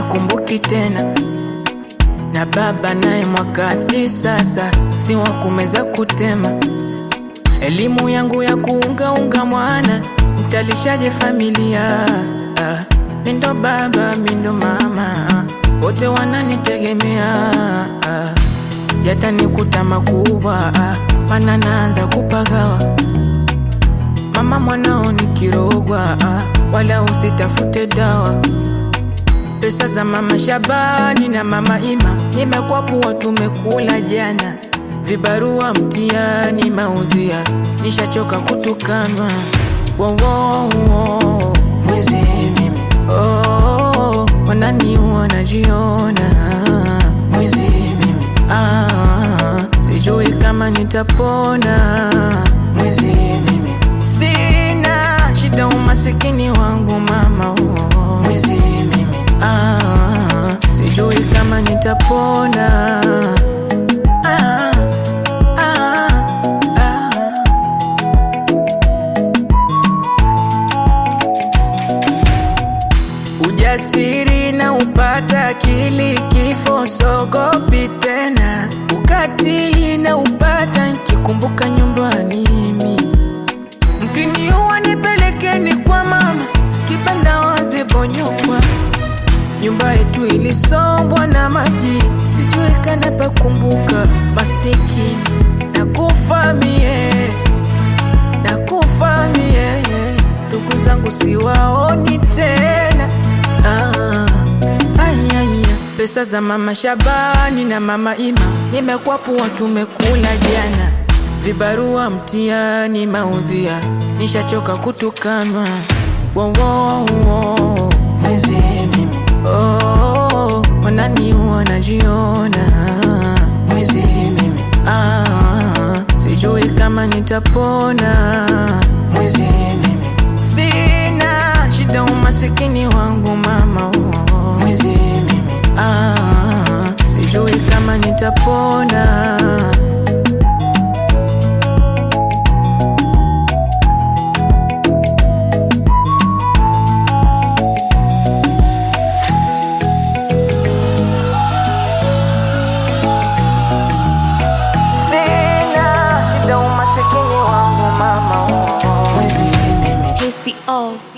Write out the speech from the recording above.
hanikumbuki tena, na baba naye mwakani sasa si wa kumeza kutema. Elimu yangu ya kuungaunga mwana, mtalishaje familia? Ah, mindo baba mindo mama, wote wananitegemea. Ah, yatanikuta makubwa, ah, mana naanza kupagawa Mama mwanao ni kirogwa, ah, wala usitafute dawa. Pesa za mama Shabani na mama Ima nimekwapua, tumekula jana. Vibarua mtiani maudhia, nishachoka kutukanwa. Wo, wo, wo, mwizi mimi oh, wananiua wanajiona mwizi mimi ah, sijui kama nitapona mwizi mimi Sina shida umasikini wangu mama oh. Mwizi mimi ah, sijui kama nitapona ah, ah, ah. Ujasiri na upata akili, kifo sogopi tena. Ukatili na upata nikikumbuka nyumbani mimi Mkiniua nipelekeni kwa mama, kibanda wazi bonyokwa. Nyumba yetu ilisombwa na maji, sijui kana pakumbuka. Masikini nakufa mie, nakufa mie, ndugu zangu siwaoni tena. Ah, ai, ai, ai. Pesa za mama Shabani na mama Ima nimekwapua, tumekula jana vibarua mtiani maudhia, nishachoka kutukanwa. Wo, wo, wo, mwizi mimi oh, wananiua wanajiona mwizi mimi ah, sijui kama nitapona mwizi mimi sina shida umasikini wangu mama oh, mwizi mimi ah, sijui kama nitapona Sina shida umasikini wangu mama oh. Mwizi mimi Please be off.